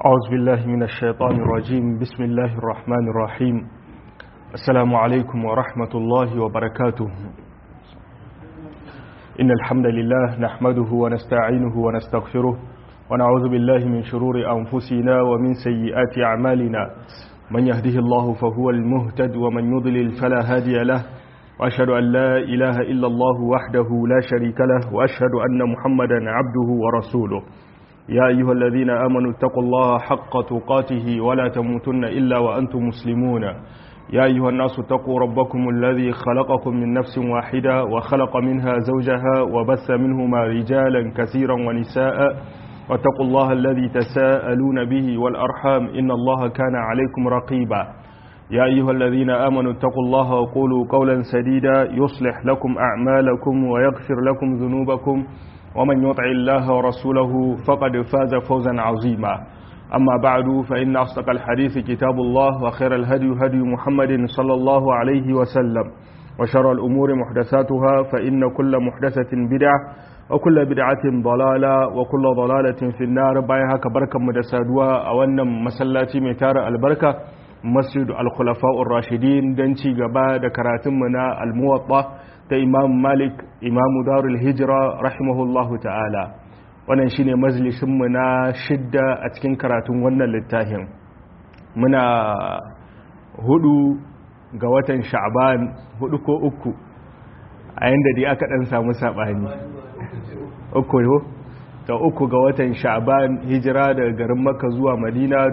أعوذ بالله من الشيطان الرجيم بسم الله الرحمن الرحيم السلام عليكم ورحمة الله وبركاته إن الحمد لله نحمده ونستعينه ونستغفره ونعوذ بالله من شرور أنفسنا ومن سيئات أعمالنا من يهده الله فهو المهتد ومن يضلل فلا هادي له وأشهد أن لا إله إلا الله وحده لا شريك له وأشهد أن محمدا عبده ورسوله يا أيها الذين آمنوا اتقوا الله حق تقاته ولا تموتن إلا وأنتم مسلمون يا أيها الناس اتقوا ربكم الذي خلقكم من نفس واحدة وخلق منها زوجها وبث منهما رجالا كثيرا ونساء واتقوا الله الذي تساءلون به والأرحام إن الله كان عليكم رقيبا يا أيها الذين آمنوا اتقوا الله وقولوا قولا سديدا يصلح لكم أعمالكم ويغفر لكم ذنوبكم ومن يطع الله ورسوله فقد فاز فوزا عظيما أما بعد فإن أصدق الحديث كتاب الله وخير الهدي هدي محمد صلى الله عليه وسلم وشر الأمور محدثاتها فإن كل محدثة بدعة وكل بدعة ضلالة وكل ضلالة في النار بايها كبركة مدسادوا أولا مسلاتي ميتار البركة مسجد الخلفاء الراشدين دنشي قبا دكراتمنا الموطة ta imam malik imamu darul hijira rahimahullahu ta'ala wannan shine majalisinmu na shidda a cikin karatun wannan littafin muna hudu ga watan sha'ban hudu ko uku a yanda dai aka dan samu sabani uku yo ta uku ga watan sha'ban hijira daga garin makka zuwa madina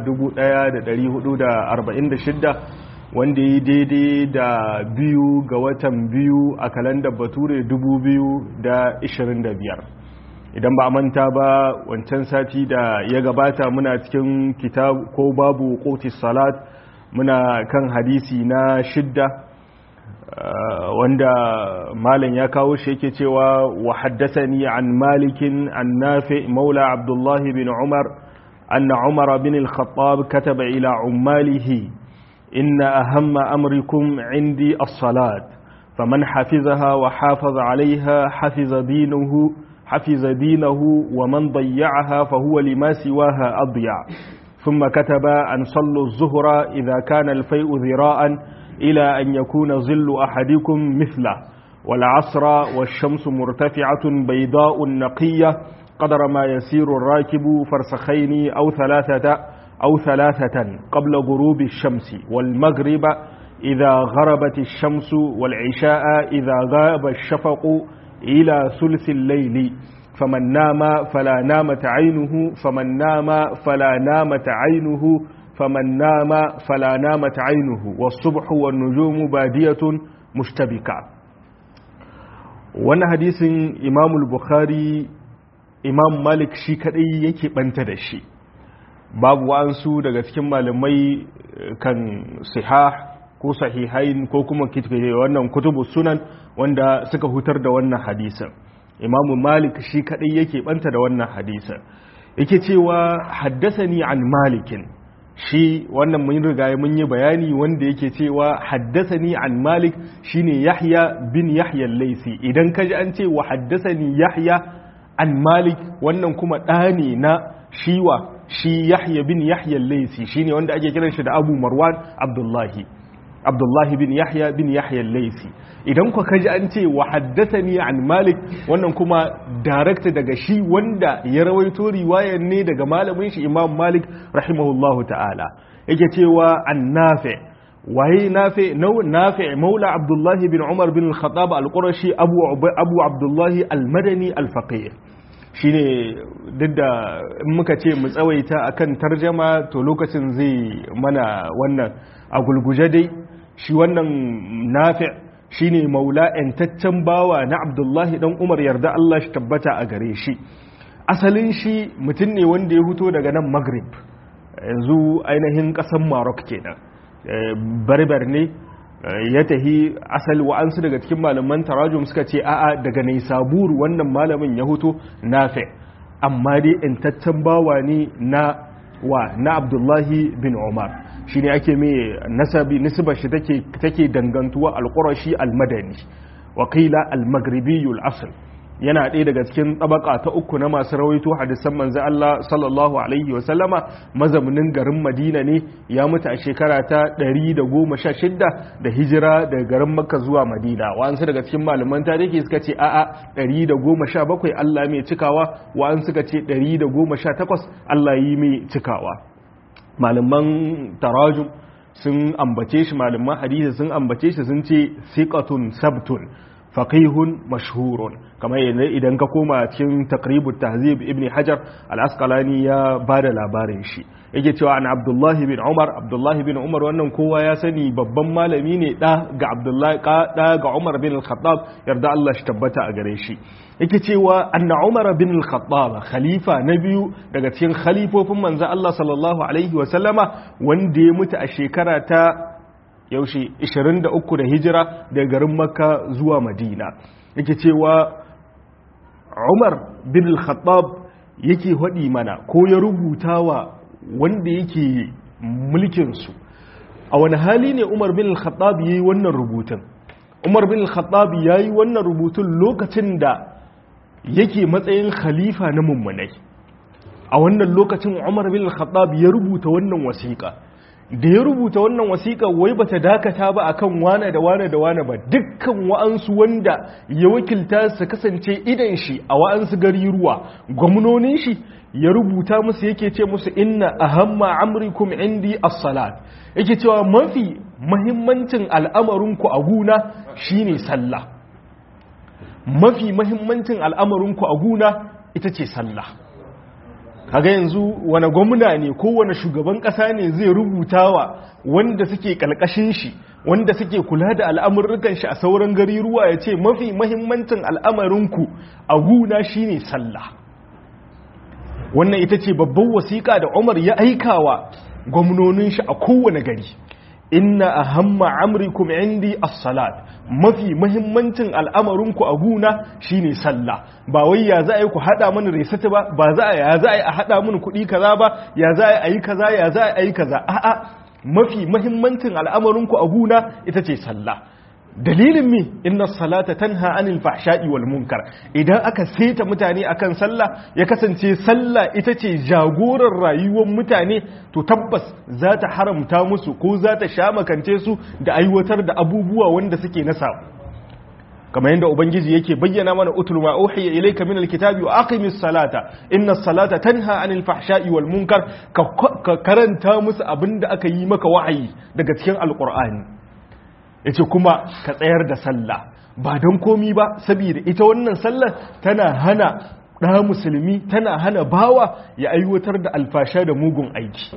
1446 wanda yi daidai da biyu ga watan biyu a kalandar bature 2025 idan ba a manta ba wancan sati da ya gabata muna cikin kitab ko babu kotis salat muna kan hadisi na shidda wanda malam ya kawo shi yake cewa wa haddasani an malikin an nafi maula abdullahi bin umar anna umar bin al-khattab kataba ila ummalihi إن أهم أمركم عندي الصلاة فمن حفظها وحافظ عليها حفظ دينه حفظ دينه ومن ضيعها فهو لما سواها أضيع ثم كتب أن صلوا الظهر إذا كان الفيء ذراء إلى أن يكون ظل أحدكم مثله والعصر والشمس مرتفعة بيضاء نقية قدر ما يسير الراكب فرسخين أو ثلاثة أو ثلاثة قبل غروب الشمس والمغرب إذا غربت الشمس والعشاء إذا غاب الشفق إلى ثلث الليل فمن نام فلا نامت عينه فمن نام فلا نامت عينه فمن نام فلا نامت عينه والصبح والنجوم بادية مشتبكة وانا حديث إمام البخاري إمام مالك شي كدي يكي بنتدشي babu wa'ansu daga cikin malamai kan sihah ko sahihain ko kuma wannan kutubu sunan wanda suka hutar da wannan hadisan imamu malik shi kadai yake banta da wannan hadisan yake cewa haddasani an malikin shi wannan mun riga mun yi bayani wanda yake cewa haddasani an malik shine yahya bin yahya laisi idan kaji an ce wa haddasani yahya an malik wannan kuma ɗani na shiwa shi yahya bin yahya laisi shine wanda ake kiran shi da abu marwan abdullahi abdullahi bin yahya bin yahya laisi idan ku kaji an ce wa haddathani an malik wannan kuma direct daga shi wanda ya rawaito riwayar ne daga malamin shi imam malik rahimahullahu ta'ala yake cewa an nafi waye nafi nafi maula abdullahi bin umar bin al-khattab al-qurashi abu abu abdullahi al-madani al-faqih shine duk da in muka ce mu tsawaita akan tarjama to lokacin zai mana wannan a gulguje dai shi wannan nafi shine maula yantaccen bawa na abdullahi dan umar yarda Allah shi tabbata a gare shi asalin shi mutum ne wanda ya fito daga nan maghrib yanzu ainihin kasan maroc kenan barbar ne ya tahi asali wa'ansu daga cikin malaman tarajum suka ce a'a daga nai saburu wannan malamin ya huto nafi amma dai intaccen bawa ne na wa na abdullahi bin umar shi ne ake mai nasabi nisbar shi take dangantuwa alƙurashi almadani wakila almagribiyul asal yana ɗaya daga cikin tabaka ta uku na masu rawaito hadisan manzo Allah sallallahu alaihi wasallama mazaunin garin Madina ne ya mutu a shekara ta 116 da hijira daga garin Makka zuwa Madina wa'ansu daga cikin malaman tarihi suka ce a'a 117 Allah mai cikawa wa'ansu suka ce 118 Allah yi mai cikawa malaman tarajum sun ambace shi malaman hadisi sun ambace shi sun ce siqatun sabtun faqihun mashhurun kamar idan ka koma cikin taqribut tahzib ibn hajar al-asqalani ya bada labarin shi yake cewa an abdullahi bin umar abdullahi bin umar wannan kowa ya sani babban malami ne da ga abdullahi da ga umar bin al-khattab yarda Allah shi tabbata a gare shi yake cewa anna umar bin al-khattab khalifa na biyu daga cikin khalifofin manzo Allah sallallahu alaihi wa sallama wanda ya mutu a shekara ta yaushe 23 da hijira daga garin makka zuwa madina yake cewa umar bin al-khattab yake haɗi mana ko ya rubuta wa wanda yake mulkinsu a wani hali ne umar bin al-khattab ya yi wannan rubutun umar bin al-khattab ya yi wannan rubutun lokacin da yake matsayin khalifa na mummunai a wannan lokacin umar bin al-khattab ya rubuta wannan wasiƙa da ya rubuta wannan wasiƙa wai bata dakata ba akan wane da wane da wane ba dukkan wa'ansu wanda ya wakilta su kasance idan shi a wa'ansu gari ruwa gwamnonin shi ya rubuta musu yake ce musu inna ahamma amrikum indi as-salat yake cewa mafi mahimmancin al'amarinku a guna shine sallah mafi mahimmancin al'amarinku a guna ita ce sallah kaga yanzu wani gwamna ne ko wani shugaban kasa ne zai rubuta wa wanda suke kalkashin shi wanda suke kula da al'amurrukan shi a sauran gari ruwa ya ce mafi mahimmancin al'amarinku a guna shine sallah wannan ita ce babban wasiƙa da umar ya aikawa gwamnonin shi a kowane gari inna ahamma amrikum indi as-salat mafi mahimmancin al'amarinku a guna shine sallah ba wai ya za a yi ku hada mana resata ba ba za a ya za a yi a hada mana kuɗi kaza ba ya za a yi kaza ya za a yi kaza a'a mafi mahimmancin al'amarinku a guna ita ce sallah dalilin mi inna salata tanha anil fahsha'i wal munkar idan aka seta mutane akan sallah ya kasance sallah ita ce jagorar rayuwar mutane to tabbas za ta haramta musu ko za ta sha makance su da aiwatar da abubuwa wanda suke na samu kamar yadda ubangiji yake bayyana mana utul ma uhiya ilayka min alkitabi wa aqimis salata inna salata tanha anil fahsha'i wal munkar ka karanta musu abinda aka yi maka wahayi daga cikin alqur'ani yace kuma ka tsayar da sallah ba don komi ba saboda ita wannan sallar tana hana ɗa musulmi tana hana bawa ya aiwatar da alfasha da mugun aiki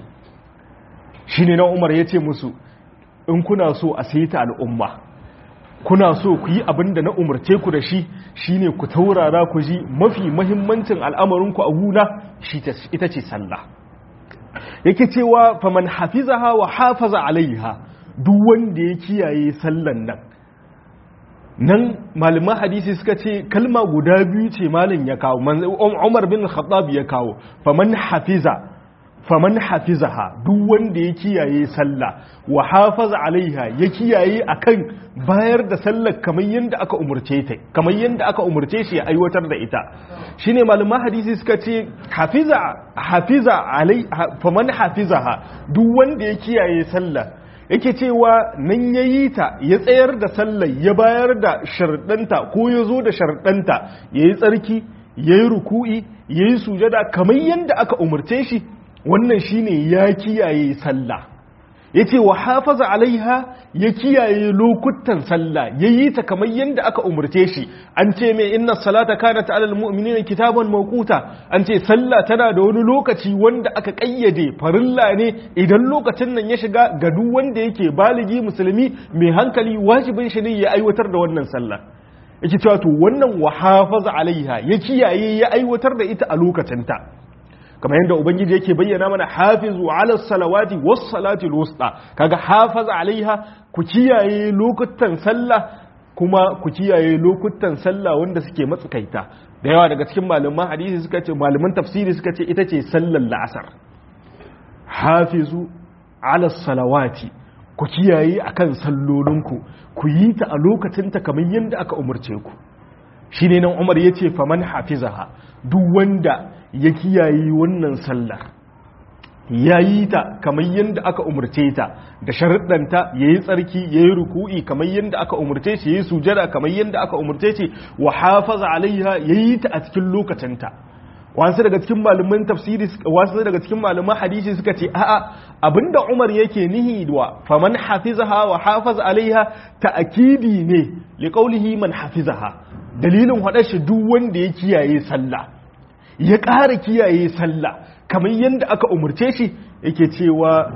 shi ne na umar ya ce musu in kuna so a saita al'umma kuna so ku yi abin da na umarce ku da shi shine ku taurara ku ji mafi mahimmancin al'amarinku a guna ita ce sallah yake cewa faman hafizaha wa hafaza alaiha duk wanda ya kiyaye sallan nan nan malaman hadisi suka ce kalma guda biyu ce malin ya kawo umar bin khattab ya kawo faman hafiza faman hafizaha duk wanda ya kiyaye sallah wa hafaza alaiha ya kiyaye akan bayar da sallar kamar yadda aka umurce ta kamar yadda aka umurce shi ya aiwatar da ita shine malaman hadisi suka ce hafiza hafiza alai faman hafizaha duk wanda ya kiyaye sallah yake cewa nan ya yi ta ya tsayar da sallar ya bayar da sharɗanta ko ya zo da sharɗanta ya yi tsarki ya yi ruku'i ya yi sujada kamar yadda aka umarce shi wannan shine ya kiyaye sallah ya ce wa hafaza alaiha ya kiyaye lokutan sallah ya yi ta kamar yadda aka umarce shi an ce mai inna salata kana ta alal mu'minina kitaban mawquta an ce sallah tana da wani lokaci wanda aka kayyade farilla ne idan lokacin nan ya shiga ga duk wanda yake baligi musulmi mai hankali wajibin shi ne ya aiwatar da wannan sallah yake cewa to wannan wa hafaza alaiha ya kiyaye ya aiwatar da ita a lokacin ta kamar yadda ubangiji yake bayyana mana hafizu ala salawati was salati wusta kaga hafaza alaiha ku kiyaye lokutan sallah kuma ku kiyaye lokutan sallah wanda suke matsakaita da yawa daga cikin malaman hadisi suka ce malaman tafsiri suka ce ita ce sallar la'asar hafizu ala salawati ku kiyaye akan sallolinku ku yi ta a lokacin ta kamar yadda aka umarce ku shi ne nan umar ya ce faman hafizaha duk wanda ya kiyaye wannan sallar ya yi ta kamar yadda aka umarce ta da sharuɗanta ya yi tsarki ya yi ruku'i kamar yadda aka umarce shi ya yi sujada kamar yadda aka umarce shi wa hafaza alaiha ya yi ta a cikin lokacinta wasu daga cikin malaman tafsiri wasu daga cikin malaman hadisi suka ce a'a abinda Umar yake nihi wa faman hafizaha wa hafaza alaiha ta'kidi ne li qawlihi man hafizaha dalilin hada shi duk wanda ya kiyaye sallah ya ƙara kiyaye sallah kamar yadda aka umurce shi yake cewa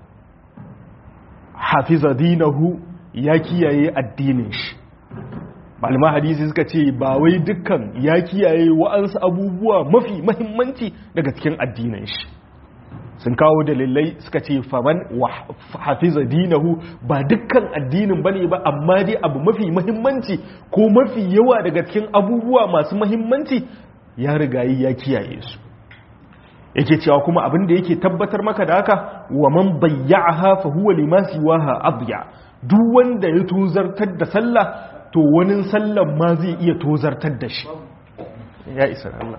hafiza dinahu ya kiyaye addinin shi malama hadisi suka ce ba wai dukkan ya kiyaye wa'ansu abubuwa mafi mahimmanci daga cikin addinin shi sun kawo dalilai suka ce faman hafiza dinahu ba dukkan addinin bane ba amma dai abu mafi mahimmanci ko mafi yawa daga cikin abubuwa masu mahimmanci ya rigayi ya kiyaye su yake cewa kuma abin da yake tabbatar maka da haka wa man bayya'aha fa huwa lima siwaha adya duk wanda ya tuzartar da sallah to wani sallan ma zai iya tozartar da shi ya isa Allah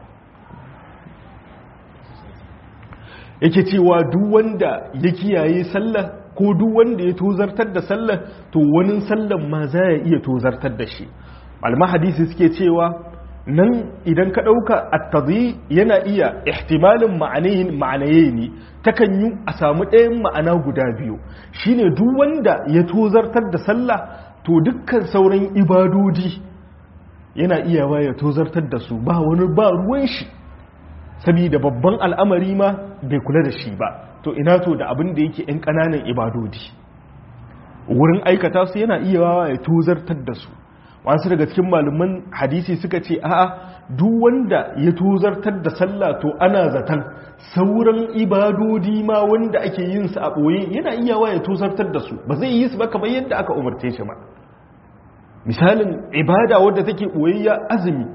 yake cewa duk wanda ya kiyaye sallah ko duk wanda ya tozartar da sallah to wani sallan ma za ya iya tozartar da shi malama hadisi suke cewa nan idan ka ɗauka attazi yana iya ihtimalin ma'anaye ne takan yi a samu ɗayan ma'ana guda biyu shine duk wanda ya tozartar da sallah to dukkan sauran ibadodi yana iya ya tozartar da su ba wani ba ruwan shi saboda babban al'amari ma bai kula da shi ba to ina to da abin da yake 'yan ƙananan ibadodi wurin aikata su yana iya ya tozartar da su wasu daga cikin malaman hadisi suka ce a'a duk wanda ya tozartar da sallah to ana zaton sauran ibadodi ma wanda ake yin su a ɓoye yana iya ya tozartar da su ba zai yi su ba kamar yadda aka umarce shi ba misalin ibada wadda take ɓoyayya azumi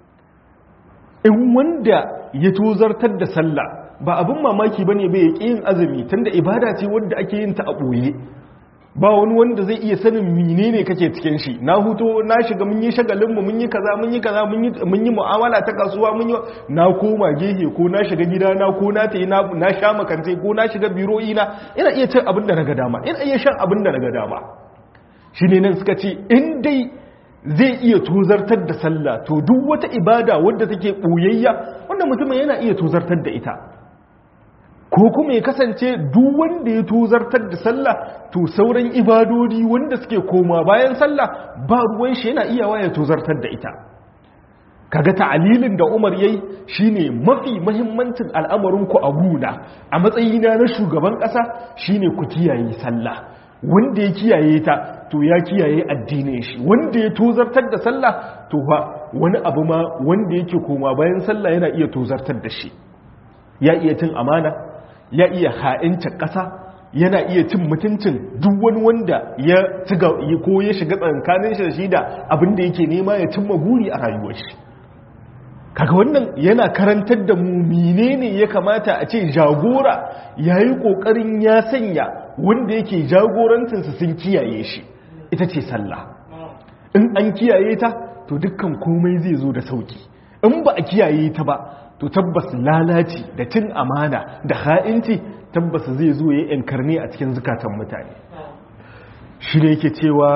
in wanda ya tozartar da sallah ba abin mamaki bane bai ya yin azumi tunda ibada ce wadda ake yin ta a ɓoye ba wani wanda zai iya sanin menene kake cikin shi na huto na shiga mun yi shagalin mu mun yi kaza mun yi kaza mun yi mu'amala ta kasuwa mun yi na koma gehe ko na shiga gida na ko na tayi na na sha makance ko na shiga biro ina ina iya cin abin da naga dama ina iya shan abin da naga dama shine nan suka ce in dai zai iya tozartar da sallah to duk wata ibada wadda take boyayya wanda mutumin yana iya tozartar da ita ko kuma ya kasance duk wanda ya tozartar da sallah to sauran ibadodi wanda suke koma bayan sallah ba ruwan shi yana iyawa ya tozartar da ita kaga ta'alilin da Umar yayi shine mafi muhimmancin al'amarin ku a guna a matsayina na shugaban kasa shine ku kiyaye sallah wanda ya kiyaye ta to ya kiyaye addinin shi wanda ya tozartar da sallah to fa wani abu ma wanda yake koma bayan sallah yana iya tozartar da shi ya iya cin amana ya iya ha'incin ƙasa yana iya cin mutuncin duk wani wanda ya ciga ko ya shiga tsankanin shi da shi da abin da yake nema ya cimma buri a rayuwar shi kaga wannan yana karantar da mu menene ya kamata a ce jagora yayi kokarin ya sanya wanda yake jagorancinsa sun kiyaye shi ita ce sallah in an kiyaye ta to dukkan komai zai zo da sauki in ba a kiyaye ta ba to tabbas lalaci da cin amana da ha'inci tabbas zai zo ya yankarni a cikin zukatan mutane shi ne yake cewa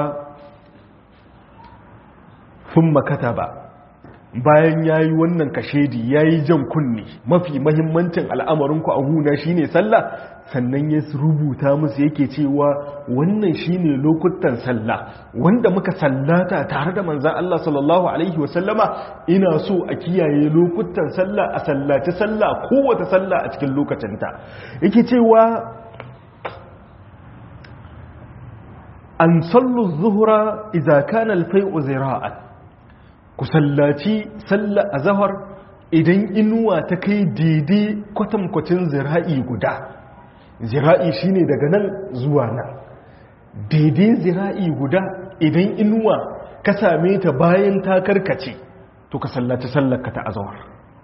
sun makata ba bayan ya yi wannan kashedi ya yi jan kunni mafi mahimmancin al'amarinku a huna shi ne sallah sannan ya rubuta musu yake cewa wannan shi ne lokutan sallah wanda muka sallata tare da manzan Allah sallallahu Alaihi wasallama ina so a kiyaye lokutan sallah a sallaci sallah kowace sallah a cikin lokacinta yake cewa an sallu zuhura izaka na alfai'u zira'an ku sallaci sallah a zahar idan inuwa ta kai daidai kwatankwacin zira'i guda zira'i shine daga nan zuwa nan daidai zira'i guda idan inuwa ka same ta bayan ta karkace to ka sallaci sallarka ta azawar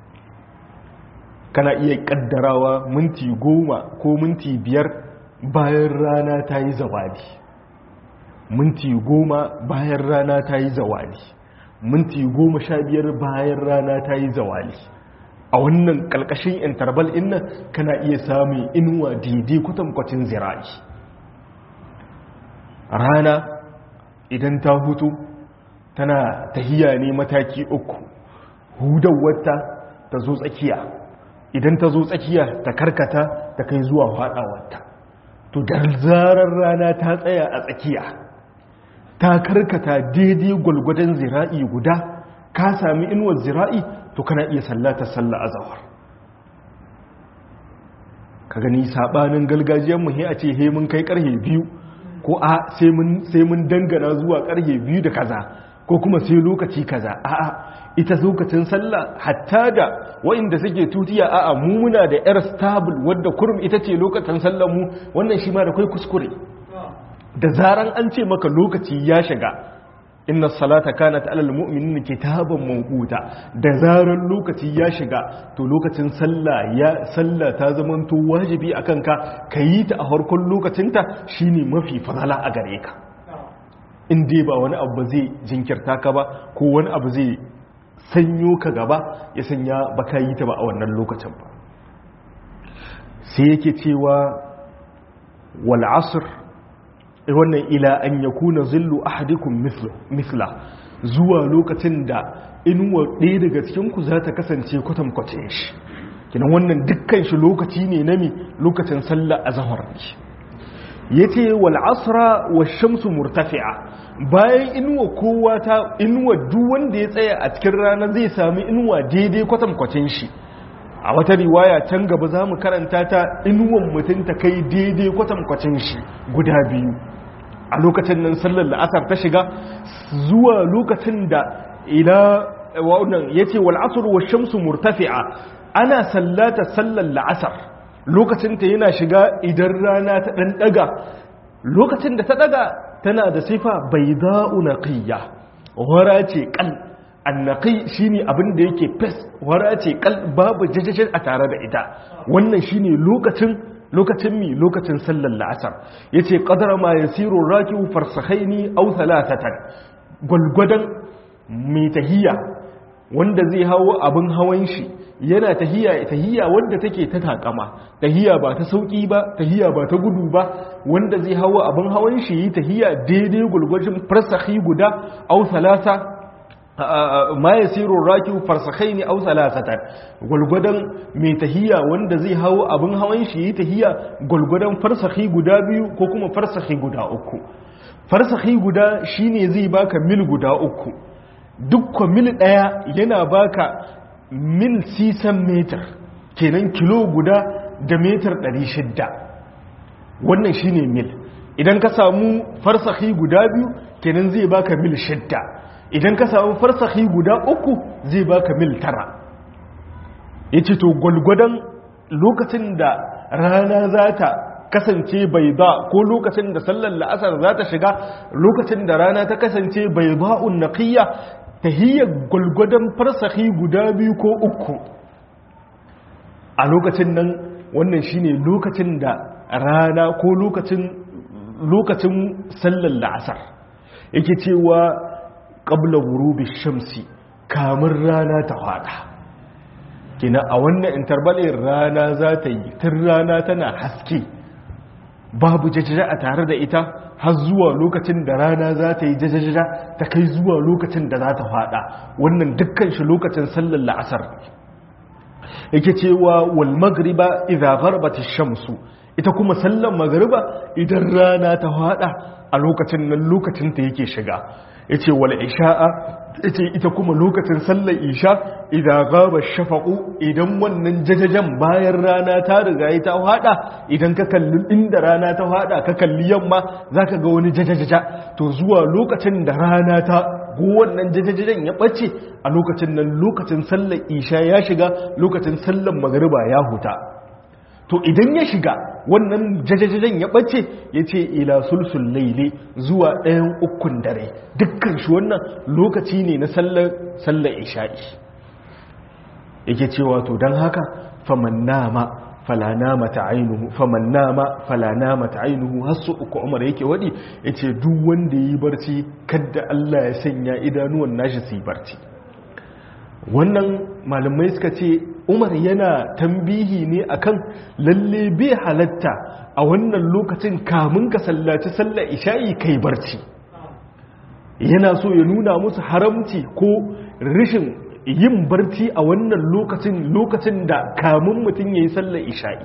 kana iya kaddarawa minti goma ko minti biyar bayan rana ta yi zawadi minti goma bayan rana ta yi zawadi minti goma sha biyar bayan rana ta yi zawali a wannan ƙalƙashin interval inna kana iya samun inuwa daidai kwatankwacin zira'i rana idan ta hutu tana tahiya ne mataki uku hudawarta ta zo tsakiya idan ta zo tsakiya ta karkata ta kai zuwa faɗawarta to da zarar rana ta tsaya a tsakiya ta karkata daidai gwalgwadon zira'i guda ka sami inuwar zira'i to kana iya sallata salla a zawar ka gani sabanin galgajiyar mu a ce he mun kai karhe biyu ko a sai mun dangana zuwa karhe biyu da kaza ko kuma sai lokaci kaza a'a ita lokacin sallah hatta da wa'inda suke tutiya a'a mu muna da yar stable wadda kurum ita ce lokacin sallar mu wannan shi ma da kai kuskure da zaran an ce maka lokaci ya shiga inna salata kanat alal mu'minin kitaban mawquta da zaran lokaci ya shiga to lokacin sallah ya sallah ta zamanto wajibi akan ka kayi ta a farkon lokacinta shine mafi fadala a gare ka in dai ba wani abu zai jinkirta ka ba ko wani abu zai sanyo ka gaba ya sanya baka yi ta ba a wannan lokacin ba sai yake cewa wal asr wannan ila an yakuna zillu ahadikum mithla zuwa lokacin da inuwa ɗaya daga cikin ku za ta kasance kwatankwacin shi kinan wannan dukkan shi lokaci ne na mi lokacin sallah azhar ne yace wal asra wash shamsu murtafi'a bayan inuwa kowa ta inuwa duk wanda ya tsaya a cikin rana zai sami inuwa daidai kwatankwacin shi a wata riwaya can gaba za mu karanta ta inuwan mutum ta kai daidai kwatankwacin shi guda biyu a lokacin nan sallar la'asar ta shiga zuwa lokacin da ila wannan yace wal asr wa shamsu murtafi'a ana sallata sallar la'asar lokacin ta yana shiga idan rana ta dan daga lokacin da ta daga tana da sifa bayda'u naqiyya wara ce kal annaqi shine abin da yake fes wara ce kal babu jajjajin a tare da ita wannan shine lokacin lokacin mi lokacin sallar la'asar ya ce ƙadar ma ya siro rakiwu farsahaini au talatatan gwalgwadon mai tahiya wanda zai hawo abin hawan shi yana tahiya tahiya wanda take ta takama tahiya ba ta sauki ba tahiya ba ta gudu ba wanda zai hawo abin hawan shi yi tahiya daidai gwalgwajin farsahi guda au talata ma ya siro raki farsakai ne au salasatan gwalgwadon mai tahiya wanda zai hawo abin hawan shi yi tahiya gwalgwadon farsahi guda biyu ko kuma farsahi guda uku farsahi guda shine zai baka mil guda uku dukkan mil daya yana baka mil sisan metar kenan kilo guda da metar 600 wannan shine mil idan ka samu farsahi guda biyu kenan zai baka mil shidda idan ka samu farsahi guda uku zai baka mil tara ya ce to gwalgwadon lokacin da rana za ta kasance bai ba ko lokacin da sallar la'asar za ta shiga lokacin da rana ta kasance bai ba'un naƙiyya ta hiyar gwalgwadon farsahi guda biyu ko uku a lokacin nan wannan shine lokacin da rana ko lokacin lokacin sallar la'asar yake cewa ƙabla wurubi shamsi kamun rana ta fada kina a wannan intervalin rana za ta yi tun rana tana haske babu jajaja a tare da ita har zuwa lokacin da rana za ta yi jajaja ta kai zuwa lokacin da za ta fada wannan dukkan shi lokacin sallar la'asar yake cewa wal magriba idza gharbat shamsu ita kuma sallar magriba idan rana ta fada a lokacin nan lokacin ta yake shiga yace wal isha'a yace ita kuma lokacin sallar isha idan gaba shafaqu idan wannan jajajan bayan rana ta riga ya ta hada idan ka kalli inda rana ta hada ka kalli yamma zaka ga wani jajajaja to zuwa lokacin da rana ta go wannan jajajajan ya bace a lokacin nan lokacin sallar isha ya shiga lokacin sallar magriba ya huta to idan ya shiga wannan jajajajen ya ɓace ya ce ila sulsul laile zuwa ɗayan ukun dare dukkan shi wannan lokaci ne na sallar isha'i yake cewa to don haka faman nama fala namata ainuhu faman nama fala namata ainuhu hasu uku umar yake wadi yace duk wanda yi barci kadda Allah ya sanya idanuwan nashi su yi barci wannan malamai suka ce umar yana tambihi ne akan lalle bai halatta a wannan lokacin kamun ka sallaci sallar isha'i kai barci yana so ya nuna musu haramci ko rishin yin barci a wannan lokacin lokacin da kamun mutum ya yi sallar isha'i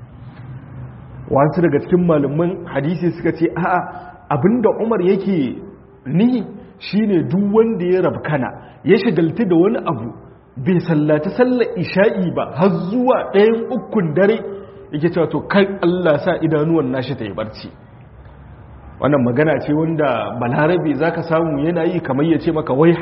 wasu daga cikin malaman hadisi suka ce a'a abinda umar yake ni shine duk wanda ya rabkana ya shigalti da wani abu bai sallaci sallar isha'i ba har zuwa ɗayan ukun dare yake cewa to kai Allah sa idanuwan nashi ta yi barci wannan magana ce wanda balarabe za ka samu yana yi kamar ya ce maka wai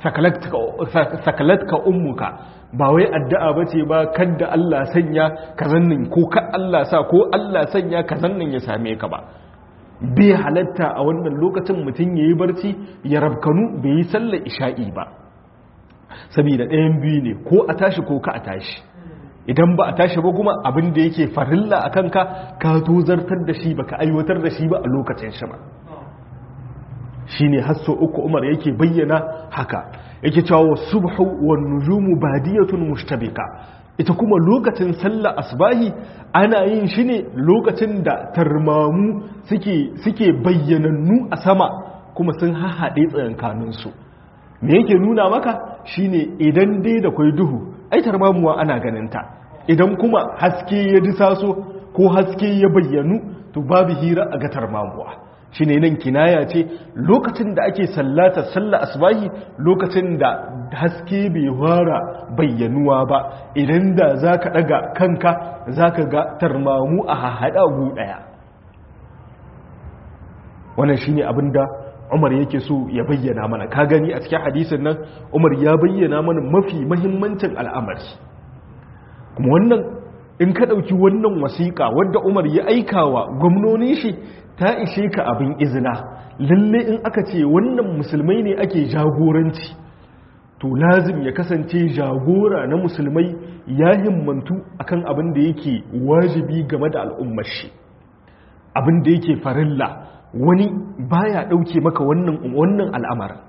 sakalatka ummuka ba wai addu'a ba ce ba kadda Allah sanya ka zannin ko ka Allah sa ko Allah sanya ka zannin ya same ka ba bai halatta a wannan lokacin mutum ya yi barci ya rabkanu bai yi sallar isha'i ba saboda ɗayan biyu ne ko a tashi ko ka a tashi idan ba a tashi ba kuma abin da yake farilla a kanka ka tozartar da shi ba ka aiwatar da shi ba a lokacin shi ba shi ne hasso uku umar yake bayyana haka yake cewa subhu wan nujumu badiyatun mushtabika ita kuma lokacin sallah asbahi ana yin shi ne lokacin da tarmamu suke suke bayyanannu a sama kuma sun hahaɗe tsayankaninsu me yake nuna maka shine idan dai da kwai duhu ai tarmamuwa ana ganinta idan kuma haske ya disaso ko haske ya bayyanu to babu hira a ga tarmamuwa shine nan kinaya ce lokacin da ake sallata sallah asbahi lokacin da haske bai fara bayyanuwa ba idan da zaka daga kanka zaka ga tarmamu a hahada gu daya wannan shine abinda Umar yake so ya bayyana mana ka gani a cikin hadisin nan Umar ya bayyana mana mafi mahimmancin al'amari kuma wannan in ka ɗauki wannan wasiƙa wadda Umar ya aika wa gwamnonin shi ta ishe ka abin izina lalle in aka ce wannan musulmai ne ake jagoranci to lazim ya kasance jagora na musulmai ya himmantu akan abin da yake wajibi game da al'ummar shi abin da yake farilla wani baya dauke maka wannan wannan al'amarin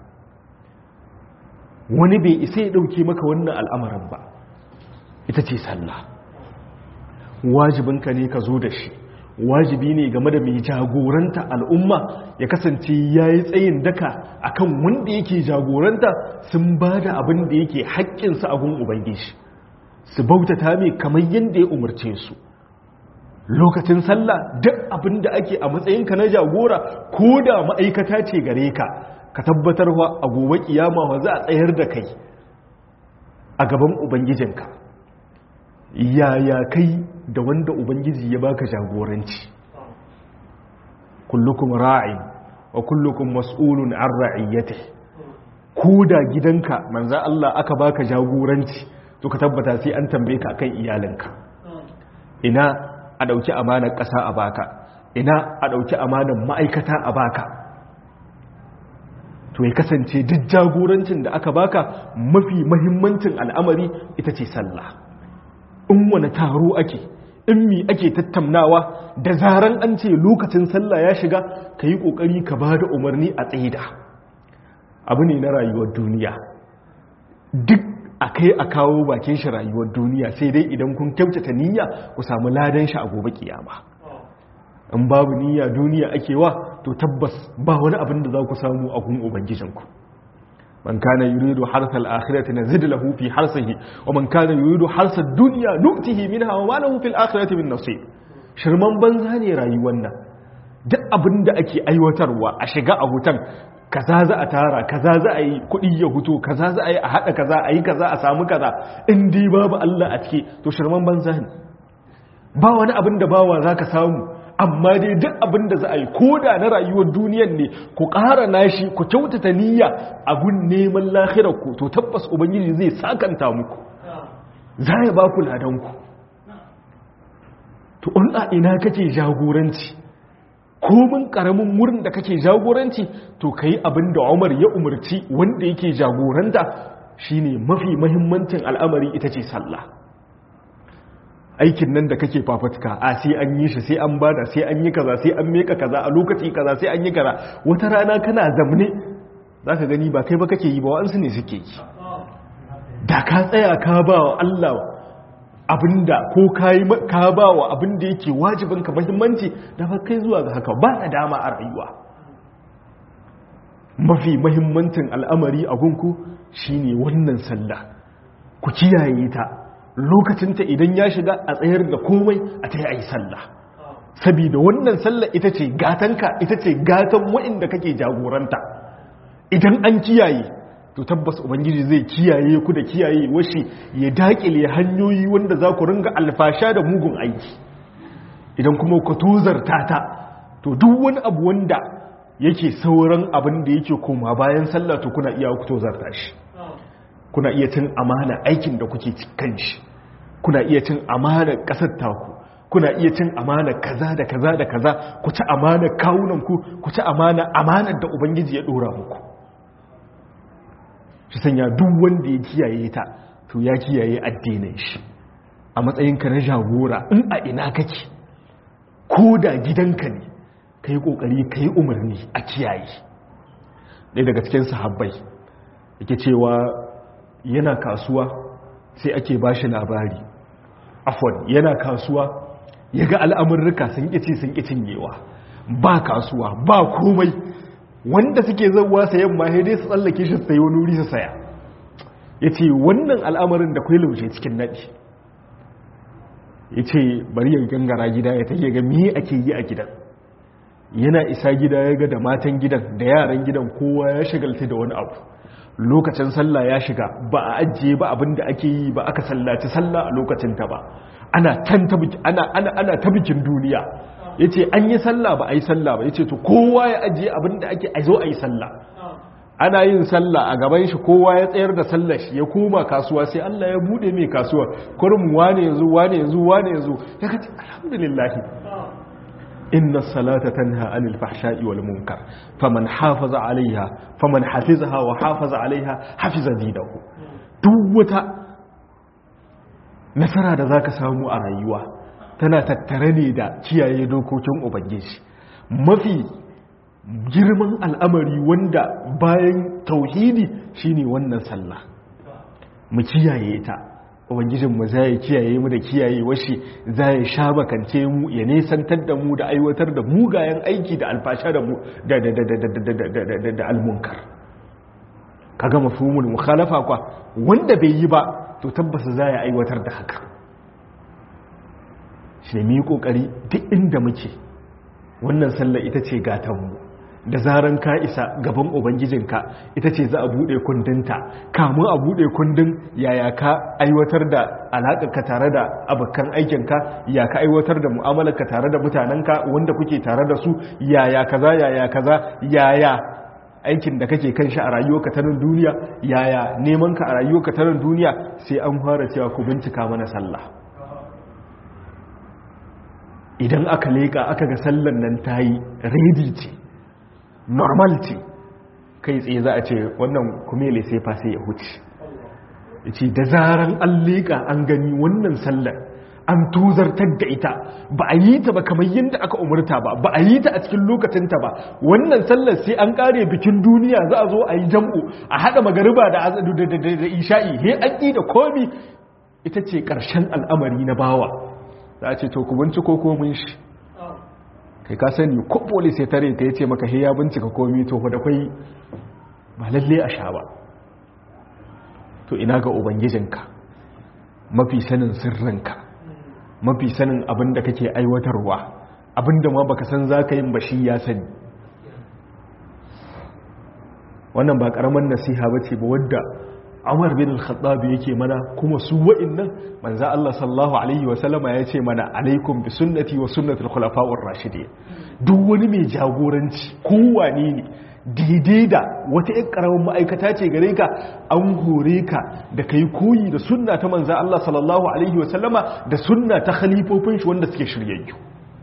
wani bai isa ya dauke maka wannan al'amarin ba ita ce sallah wajibinka ne ka zo da shi wajibi ne game da mai jagoranta al'umma ya kasance ya yi tsayin daka akan wanda yake jagoranta sun ba da abin da yake haƙƙinsa a gun ubangiji su bautata mai kamar yadda ya umarce su lokacin sallah duk abin da ake a matsayinka na jagora ko da ma'aikata ce gare ka ka tabbatar wa a gobe kiyama wa za a tsayar da kai a gaban ubangijinka yaya kai da wanda ubangiji ya baka jagoranci kullukum ra'in wa kullukum mas'ulun an ra'iyyatihi ko da gidanka manzo Allah aka baka jagoranci to ka tabbata sai an tambaye ka akan iyalinka ina a ɗauki amanar ƙasa a baka ina a ɗauki amanar ma'aikata a baka to ya kasance duk jagorancin da aka baka mafi mahimmancin al'amari ita ce sallah in wani taro ake in mi ake tattaunawa da zaran an ce lokacin sallah ya shiga ka yi ƙoƙari ka ba da umarni a tsaida abu ne na rayuwar duniya duk a kai a kawo bakin shi rayuwar duniya sai dai idan kun kyautata niyya ku samu ladan shi a gobe kiyama in babu niyya duniya ake wa to tabbas ba wani abin da za ku samu a gun ubangijinku man kana yuridu harsa al-akhirati nazid lahu fi harsihi wa man kana yuridu harsa ad-dunya nu'tihi minha wa ma lahu fil akhirati min nasib shirman banza ne rayuwar nan duk abin da ake aiwatarwa a shiga a hutan kaza za a tara kaza za a yi kuɗi ya hutu kaza za a yi a haɗa kaza a yi kaza a samu kaza in dai babu Allah a ciki to shirman banza ne ba wani abin da bawa za ka samu amma dai duk abin da za a yi ko da na rayuwar duniyan ne ku ƙara nashi ku kyautata niyya a gun neman lahirar ku to tabbas ubangiji zai sakanta muku za ya ba ku ladanku to in a ina kake jagoranci komin karamin wurin da kake jagoranci to ka yi abin da umar ya umarci wanda yake jagoranta shine mafi mahimmancin al'amari ita ce sallah aikin nan da kake fafutuka a sai an yi shi sai an bada sai an yi kaza sai an meka kaza a lokaci kaza sai an yi kaza wata rana kana zamne za ka gani ba kai ba kake yi ba wa'ansu ne suke yi da ka tsaya ka ba wa Allah abinda ko ka ba wa abinda yake wajibinka mahimmanci da ba kai zuwa ga haka ba da dama a rayuwa mafi mahimmancin al'amari a gunku shine wannan sallah ku kiyaye ta lokacinta idan ya shiga a tsayar da komai a ta yi sallah sabida wannan sallah ita ce gatanka ita ce gatan wa'inda kake jagoranta idan an kiyaye to tabbas ubangiji zai kiyaye ku da kiyaye washi ya dakile hanyoyi wanda za ku ringa alfasha da mugun aiki idan kuma ku tozarta ta to duk wani abu wanda yake sauran abin da yake koma bayan sallah to kuna iya ku tozarta shi kuna iya cin amana aikin da kuke kan shi kuna iya cin amana kasar taku kuna iya cin amana kaza da kaza da kaza ku ci amana kawunan ku ku ci amana amanar da ubangiji ya dora muku shi sanya duk wanda ya kiyaye ta to ya kiyaye addinin shi a matsayinka na jagora in a ina kake ko da gidanka ne ka yi ƙoƙari ka yi umarni a kiyaye ɗaya daga cikin sahabbai yake cewa yana kasuwa sai ake ba shi labari afon yana kasuwa ya ga al'amurruka sun ƙici sun ƙicin yewa ba kasuwa ba komai wanda suke zauwa sayan ma dai su tsallake shi sai wani wuri su saya ya ce wannan al'amarin da kwai laushe cikin naɗi ya ce bari ya gangara gida ya take ga miye ake yi a gidan yana isa gida ya ga da matan gidan da yaran gidan kowa ya shigalta da wani abu lokacin sallah ya shiga ba a ajiye ba abin da ake yi ba aka sallaci sallah a lokacin ta ba ana ta bikin duniya ya ce an yi sallah ba a yi sallah ba ya ce to kowa ya ajiye abin da ake a zo a yi sallah ana yin sallah a gaban shi kowa ya tsayar da sallah shi ya koma kasuwa sai Allah ya bude mai kasuwa kurum wane yanzu wane yanzu wane yanzu ya kace alhamdulillah inna salata tanha anil fahsha'i wal munkar faman hafaza alaiha faman hafizaha wa hafaza alaiha hafiza dinahu duk wata nasara da zaka samu a rayuwa tana tattare ne da kiyaye dokokin ubangiji mafi girman al'amari wanda bayan tauhidi shine wannan sallah mu kiyaye ta ubangijin mu zai kiyaye mu da kiyaye washi zai sha bakance mu ya nesantar da mu da aiwatar da mugayen aiki da alfasha da mu da da da da da da almunkar kaga mafhumul mukhalafa kwa wanda bai yi ba to tabbas zai aiwatar da haka shi ne mu yi kokari duk inda muke wannan sallah ita ce gatanmu da zaran ka isa gaban ubangijinka ita ce za a buɗe kundinta kamun a buɗe kundin yaya ka aiwatar da alaƙarka tare da abokan aikinka ya ka aiwatar da mu'amalarka tare da mutanenka wanda kuke tare da su yaya kaza yaya kaza yaya aikin da kake kan shi a rayuwarka ta nan duniya yaya neman ka a rayuwarka ta nan duniya sai an fara cewa ku bincika mana sallah idan aka leƙa aka ga sallan nan ta yi redi ce normal ce kai tsaye za a ce wannan kumele sai fa sai ya huce ya ce da zaran an leƙa an gani wannan sallar an tuzartar da ita ba a yi ta ba kamar yadda aka umarta ba ba a yi ta a cikin lokacinta ba wannan sallar sai an kare bikin duniya za a zo a yi jam'u a haɗa magariba da isha'i he an ƙi da komi ita ce ƙarshen al'amari na bawa za a ce to ku binciko komin shi kai ka sani ko polis ya tare ka ya ce maka ya bincika komi to da kwai ba lalle a sha ba to ina ga ubangijinka mafi sanin sirrinka mafi sanin abin da kake aiwatarwa abin da ma baka san za ka yin bashi ya sani wannan ba karamar nasiha ba ce ba wadda Umar bin al-Khattab yake mana kuma su wa'annan manzo Allah sallallahu alaihi wa sallama ya ce mana alaikum bi sunnati wa sunnati al-khulafa'ur rashidin duk wani mai jagoranci kowane ne daidai da wata ƴan karamin ma'aikata ce gare ka an hore ka da kai koyi da sunna ta manzo Allah sallallahu alaihi wa sallama da sunna ta khalifofin shi wanda suke shiryayyu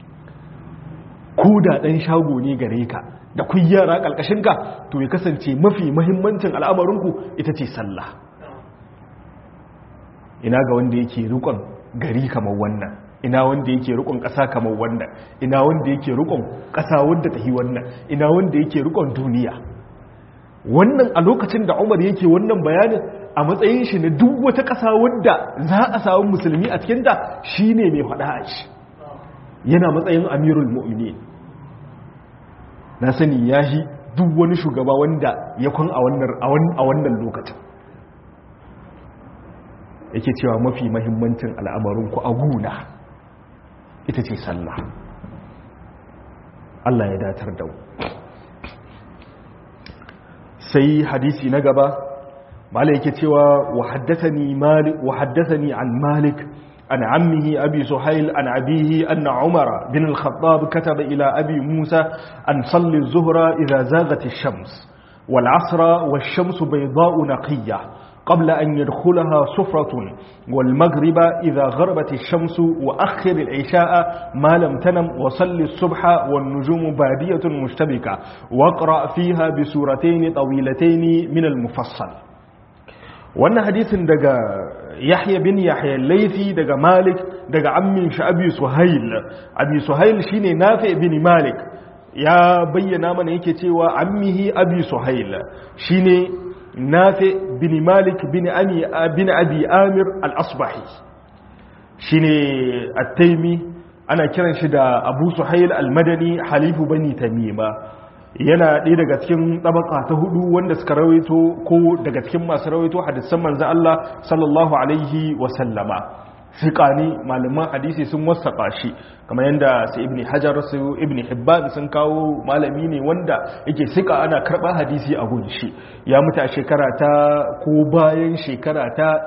ko da dan shago ne gare ka da kun yara ka to ya kasance mafi mahimmancin al'amarinku ita ce sallah ina ga wanda yake rikon gari kamar wannan ina wanda yake rikon ƙasa kamar wannan ina wanda yake rikon ƙasa wanda ta yi wannan ina wanda yake rikon duniya wannan a lokacin da umar yake wannan bayanin a matsayin shi na duk wata ƙasa wadda za a samu musulmi a cikinta shi ne mai faɗa a shi yana matsayin amirul mu'mini na sani ya shi duk wani shugaba wanda ya kwan a wannan lokacin yake cewa mafi mahimmancin al'amarinku a guna ita ce sallah Allah ya datar da sai hadisi na gaba mala yake cewa wa haddathani an malik an ammihi abi suhail an abihi anna umara bin al-khattab kataba ila abi musa an salli az-zuhra idha zaghat ash-shams wal 'asra wash-shamsu bayda'u naqiyyah قبل أن يدخلها صفرة والمغرب إذا غربت الشمس وأخر العشاء ما لم تنم وصل الصبح والنجوم بادية مشتبكة واقرأ فيها بسورتين طويلتين من المفصل wannan hadisin daga yahya bin yahya laifi daga malik daga ammin shi abi suhail abi suhail shine nafi bin malik ya bayyana mana yake cewa ammihi abi suhail shine nafi bin malik bin ami bin abi amir al-asbahi shine at-taimi ana kiran shi da abu suhail al-madani halifu bani tamima yana ɗaya daga cikin tabaka ta hudu wanda suka rawaito ko daga cikin masu rawaito hadisan manzo Allah sallallahu alaihi wa sallama fiƙa ne malaman hadisi sun wasaƙa shi kamar yadda su ibni hajar su ibni hibban sun kawo malami ne wanda yake siƙa ana karɓar hadisi a gunshi ya mutu a shekara ta ko bayan shekara ta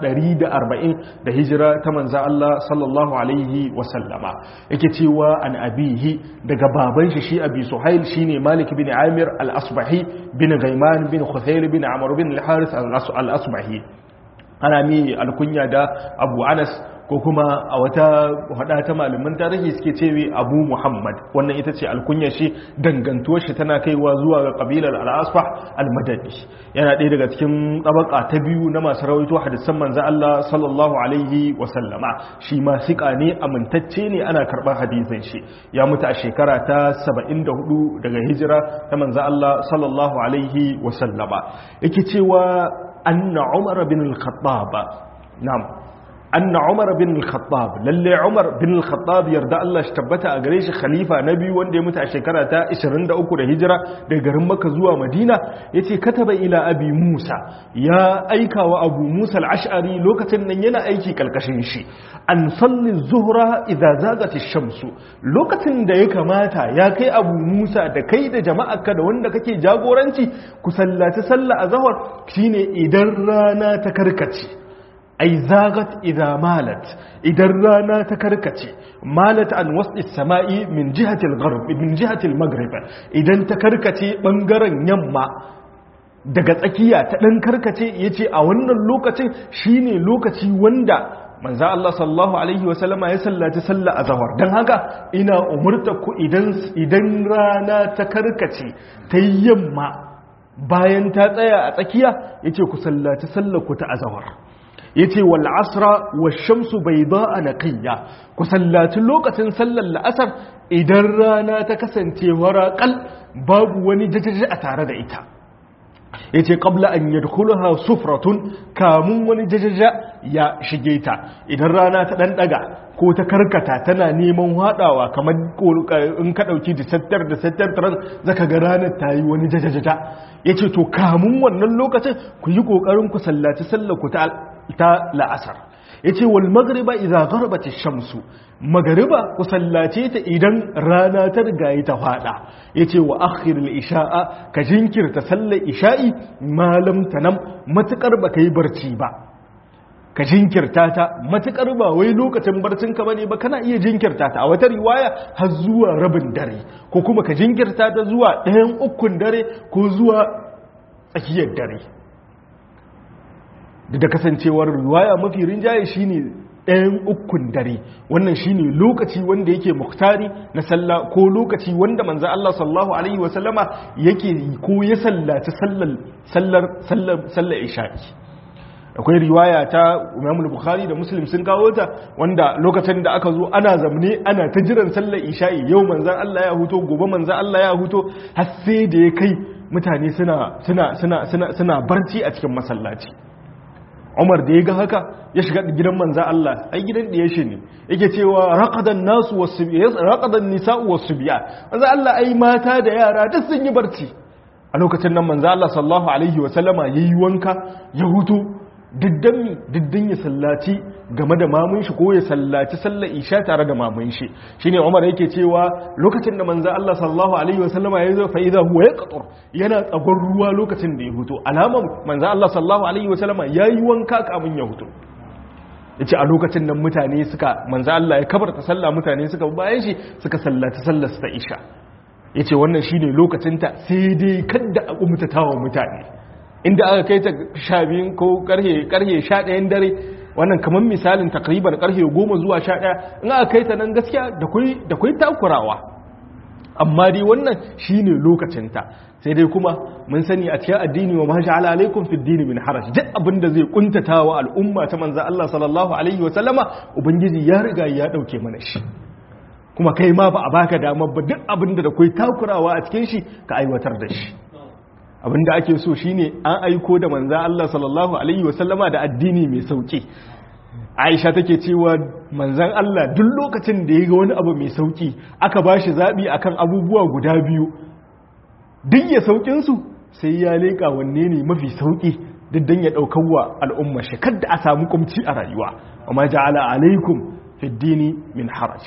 140 da hijira ta manza Allah sallallahu alaihi wasallama yake cewa an abihi daga baban shi shi abi suhail shine malik bin amir al-asbahi bin gaiman bin khuthair bin amr bin al-haris al-asbahi ana mi alkunya da abu anas ko kuma a wata hada ta malaman tarihi suke cewa abu muhammad wannan ita ce alkunya shi dangantuwar shi tana kaiwa zuwa ga kabilar al-asfah al-madani yana ɗaya daga cikin tabaka ta biyu na masu rawaito hadisan manzo Allah sallallahu alaihi wa sallama shi ma sika ne amintacce ne ana karɓar hadisin shi ya mutu a shekara ta 74 daga hijira ta manzo Allah sallallahu alaihi wa sallama yake cewa anna umar bin al-khattab na'am anna umar bin al-khattab lalle umar bin al-khattab yarda Allah shi tabbata a gare shi khalifa na biyu wanda ya mutu a shekara ta 23 da hijira daga garin makka zuwa madina yace kataba ila abi musa ya aika wa abu musa al-ash'ari lokacin nan yana aiki kalkashin shi an salli zuhra idza zagat ash-shamsu lokacin da ya kamata ya kai abu musa da kai da jama'arka da wanda kake jagoranci ku sallaci sallah azhar shine idan rana ta karkace ai zagat idha malat idan rana ta karkace malat an wasdi samai min jihati al-gharb min jihati al-maghrib idan ta karkace bangaren yamma daga tsakiya ta dan karkace yace a wannan lokacin shine lokaci wanda manzo Allah sallallahu alaihi wa sallama ya sallaci sallah azhar dan haka ina umurta ku idan idan rana ta karkace ta yamma bayan ta tsaya a tsakiya yace ku sallaci sallar ku ta azhar ya ce wal asra wa shamsu bai ba a naƙiyya ku sallaci lokacin sallar la'asar idan rana ta kasance waraƙal babu wani jajaji a tare da ita ya ce ƙabla an yadkhulaha sufratun kamun wani jajaja ya shige ta idan rana ta ɗanɗaga ko ta karkata tana neman haɗawa kamar in ka ɗauki disattar disattar taron zaka ga ranar ta yi wani jajaja ya ce to kamun wannan lokacin ku yi ƙoƙarin ku sallaci sallar ku ta la'asar ya ce wal magriba idza gharabat shamsu magariba ku sallace ta idan rana ta rigaye ta fada ya ce wa akhirul isha'a ka jinkirta sallar isha'i malam tanam matukar ba yi barci ba ka jinkirta ta matukar ba wai lokacin barcin ka bane ba kana iya jinkirta ta a wata riwaya har zuwa rabin dare ko kuma ka jinkirta ta zuwa ɗayan ukun dare ko zuwa tsakiyar dare da kasancewar riwaya mafi rinjaye shine ɗayan ukun dare wannan shine lokaci wanda yake muktari na sallah ko lokaci wanda manzo Allah sallallahu alaihi wa sallama yake ko ya sallaci sallar sallar sallar sallar isha'i akwai riwaya ta Imam Bukhari da Muslim sun kawo ta wanda lokacin da aka zo ana zamne ana ta jiran sallar isha'i yau manzon Allah ya huto gobe manzon Allah ya huto har sai da ya kai mutane suna suna suna suna suna barci a cikin masallaci Umar da ya ga haka ya shiga gidan manzon Allah ai gidan da shi ne yake cewa raqadan nasu wasbiya raqadan nisa'u wasbiya manzon Allah ai mata da yara duk sun yi barci a lokacin nan manzon Allah sallallahu alaihi wa sallama yayi wanka ya huto diddan mi diddan ya sallaci game da mamun shi ko ya sallaci sallar isha tare da mamun shi shine Umar yake cewa lokacin da manzo Allah sallallahu alaihi wasallama ya zo fa idza huwa yaqtur yana tsagon ruwa lokacin da ya huto alaman manzo Allah sallallahu alaihi wasallama yayi wanka kamun ya huto yace a lokacin nan mutane suka manzo Allah ya kabarta sallah mutane suka bayan shi suka sallaci sallar ta isha yace wannan shine lokacin ta sai dai kada a kumtatawa mutane inda aka kai ta sha biyun ko karhe karhe sha ɗayan dare wannan kamar misalin takriban karhe goma zuwa sha ɗaya in aka kai ta nan gaskiya da kwai takurawa amma dai wannan shine lokacinta sai dai kuma mun sani a cikin addini wa mashi ala alaikum fi dini min haraj duk abin da zai kuntata wa al'umma ta manzo Allah sallallahu alaihi wa sallama ubangiji ya riga ya dauke mana shi kuma kai ma ba a baka dama ba duk abin da da kwai takurawa a cikin shi ka aiwatar da shi abinda ake so shine an aiko da manza Allah sallallahu alaihi wasallama da addini mai sauki Aisha take cewa manzan Allah duk lokacin da ya ga wani abu mai sauki aka bashi zabi akan abubuwa guda biyu duk ya saukin su sai ya leka wanne ne mafi sauki duk dan ya daukar wa al'umma shi kada a samu kumci a rayuwa amma ja'ala alaikum fid dini min haraj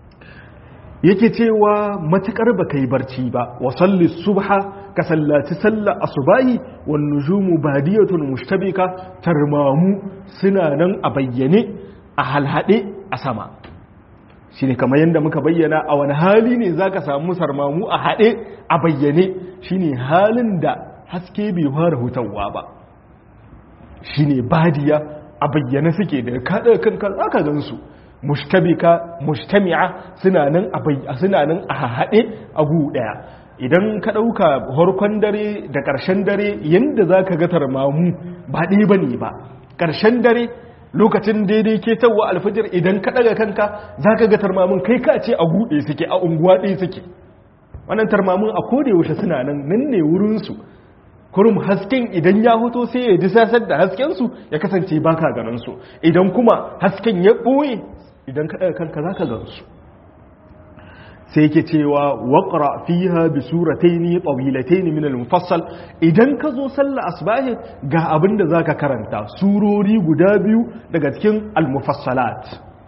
yake cewa matukar ba kai barci ba wa salli subha ka sallaci sallar asubahi wan nujumu badiyatun mushtabika tarmamu suna nan a bayyane a halhade a sama shine kamar yadda muka bayyana a wani hali ne zaka samu sarmamu a hade a bayyane shine halin da haske bai fara hutawa ba shine badiya a bayyane suke da kada kanka zaka gansu mushtabika mujtami'a suna nan a suna nan a haɗe a gu ɗaya idan ka ɗauka harkon dare da ƙarshen dare yadda za ka ga tarmamu ba ɗaya ba ne ba ƙarshen dare lokacin daidai ke tawa alfajir idan ka ɗaga kanka za ka ga tarmamun kai ka ce a guɗe suke a unguwa ɗaya suke wannan tarmamun a koda yaushe suna nan nan ne wurinsu kurum hasken idan ya hoto sai ya disasar da haskensu ya kasance baka ganin su idan kuma hasken ya ɓoye idan ka ɗaga kanka za ka gansu sai yake cewa waƙara fiha bi surataini tawilataini min al-mufassal idan ka zo sallah asbahi ga abin da zaka karanta surori guda biyu daga cikin al-mufassalat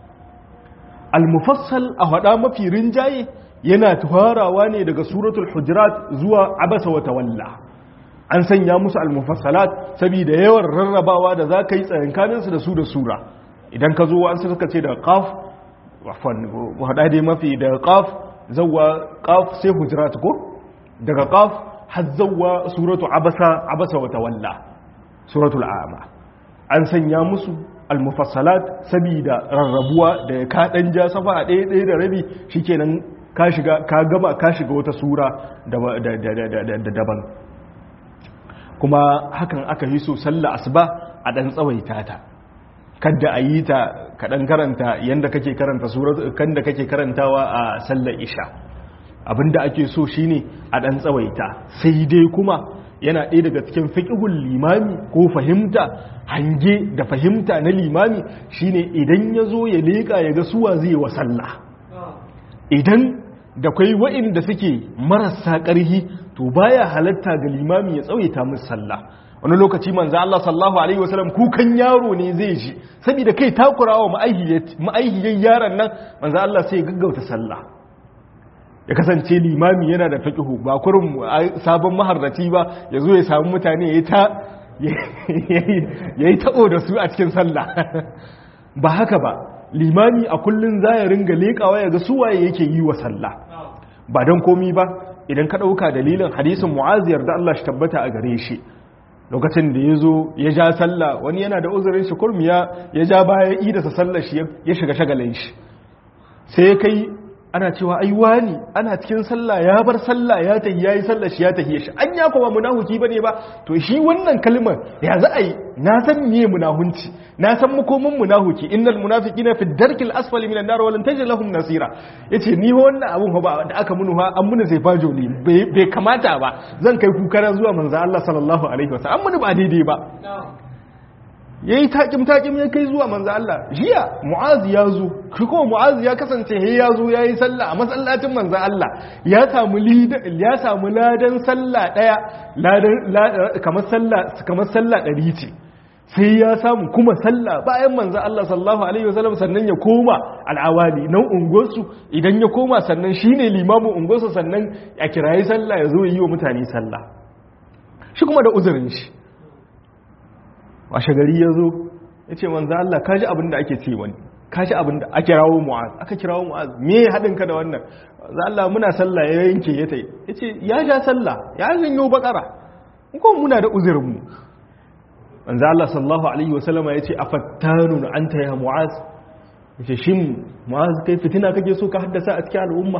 al-mufassal a hada mafi rinjaye yana tuharawa ne daga suratul hujurat zuwa abasa wa tawalla an sanya musu al-mufassalat saboda yawan rarrabawa da zaka yi tsayankaninsu da su da sura idan ka zo an suka ce da qaf wafan hada dai mafi da qaf zawwa qaf sai hujurat ko daga qaf har zawwa suratu abasa abasa wa tawalla suratul a'ma an sanya musu al-mufassalat sabida rarrabuwa da ka dan ja safa a ɗaya ɗaya da rabi shikenan ka shiga ka gama ka shiga wata sura daban kuma hakan aka yi so sallah asuba a dan tsawaita ta kadda a yi ta kaɗan karanta yadda kake karanta kan da kake karantawa a sallar isha abinda ake so shine a ɗan tsawaita sai dai kuma yana ɗaya daga cikin fiƙihun limami ko fahimta hange da fahimta na limami shine idan ya zo ya leƙa ya ga suwa zai wa sallah idan da kwai wa'inda suke marasa ƙarhi to baya halatta ga limami ya tsawaita musu sallah wani lokaci manzo Allah sallallahu alaihi wasallam kukan yaro ne zai ji saboda kai takurawa ma'aihiyar yaron nan manzo Allah sai gaggauta sallah ya kasance limami yana da fiqhu ba kurum sabon maharraci ba yazo ya samu mutane yayi ta yayi ta'o da su a cikin sallah ba haka ba limami a kullun zai ringa lekawa ya ga su waye yake yi wa sallah ba dan komi ba idan ka dauka dalilin hadisin mu'aziyar da Allah shi tabbata a gare shi lokacin da ya zo ya ja sallah wani yana da uzurin shi kurmiya ya ja baya idasa sallah shi ya shiga shagalin shi sai kai ana cewa ai wani ana cikin sallah ya bar sallah ya tahi yayi sallah shi ya tahi shi an ya kuma munafiki bane ba to shi wannan kalmar ya za a yi na san me munahunci na san makomin munafiki innal munafiqina fi darkil asfali minan nar walan tajid lahum nasira yace ni wannan abun ba da aka munu ha an munu sai fajo ne bai kamata ba zan kai kukara zuwa manzo Allah sallallahu alaihi wasallam an munu ba daidai ba ya yi taƙim-taƙim ya kai zuwa manzo Allah jiya mu'azi ya zo shi kuma mu'azi ya kasance he ya zo ya yi sallah a masallacin manzo Allah ya samu ya samu ladan sallah ɗaya ladan kamar sallah kamar sallah ɗari ce sai ya samu kuma sallah bayan manzo Allah sallallahu alaihi wasallam sannan ya koma al'awali nan unguwarsu idan ya koma sannan shine limamin unguwarsu sannan ya kirayi sallah ya zo yi wa mutane sallah shi kuma da uzurin shi washe gari ya zo ya ce manzo Allah ka ji abin da ake ce wani ka ji abin da ake rawo mu'az aka kirawo mu'az me haɗin ka da wannan manzo Allah muna sallah ya yanke ya tai ya ce ya ja sallah ya janyo bakara ko muna da uzurin mu manzo Allah sallallahu alaihi wasallama ya ce afattanun anta ya mu'az ya ce shin mu'az kai fitina kake so ka haddasa a cikin al'umma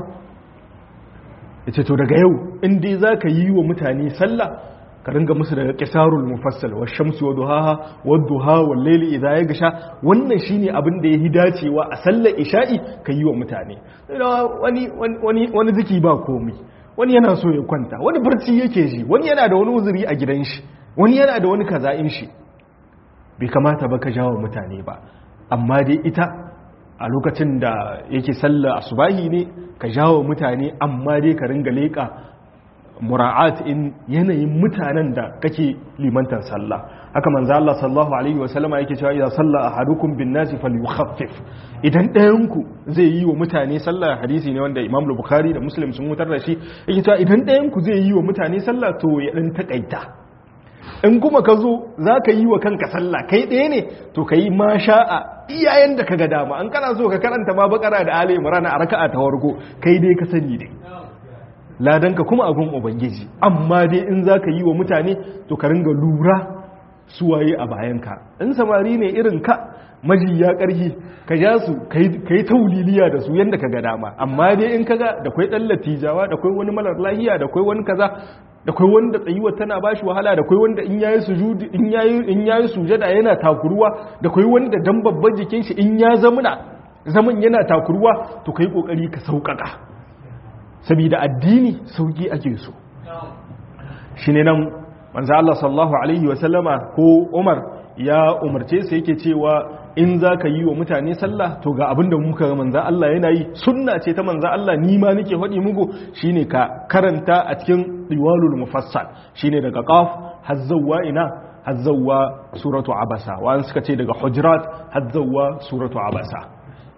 ya ce to daga yau in dai za ka yi wa mutane sallah ka ringa musu daga kisarul mufassal wa shamsu wa duhaha wa duha wa layli idha yagsha wannan shine abin da yahi dacewa a sallar isha'i ka yi wa mutane wani wani wani ziki ba komai wani yana so ya kwanta wani barci yake ji wani yana da wani uzuri a gidan shi wani yana da wani kaza'in shi bai kamata ba ka jawo mutane ba amma dai ita a lokacin da yake sallar asubahi ne ka jawo mutane amma dai ka ringa leƙa mura'at in yanayin mutanen da kake limantar sallah haka manzo Allah sallallahu alaihi wa sallama yake cewa idan salla ahadukum bin nasi falyukhaffif idan ɗayan ku zai yi wa mutane sallah hadisi ne wanda Imam Bukhari da Muslim sun mutar da shi yake cewa idan ɗayan ku zai yi wa mutane sallah to ya dan takaita in kuma ka zo za ka yi wa kanka sallah kai ɗaya ne to ka yi ma sha'a iyayen da ka ga dama an kana so ka karanta ma bakara da ali imran a raka'a ta warko kai dai ka sani dai ladanka kuma abin ubangiji amma dai in za ka yi wa mutane to ka ringa lura suwaye a bayanka in samari ne irin ka majiya ƙarfi ka ja su ka yi tauliliya da su yadda ka ga dama amma dai in ka ga da kwai ɗan latijawa da kwai wani malar lahiya da kwai wani kaza da kwai wanda tsayuwar tana bashi wahala da kwai wanda in yayi sujudi in yayi in yayi sujada yana takuruwa da kwai wanda dan babban jikin shi in ya zamuna zaman yana takuruwa to kai kokari ka sauƙaƙa saboda addini sauki ake so shi ne nan manzo Allah sallallahu alaihi wasallama ko Umar ya umarce su yake cewa in za ka yi wa mutane sallah to ga abin da muka manzo Allah yana yi sunna ce ta manzo Allah ni ma nake faɗi muku shine ka karanta a cikin riwalul mufassal shine daga qaf hazzawa ina hazzawa suratu abasa wa suka ce daga hujurat hazzawa suratu abasa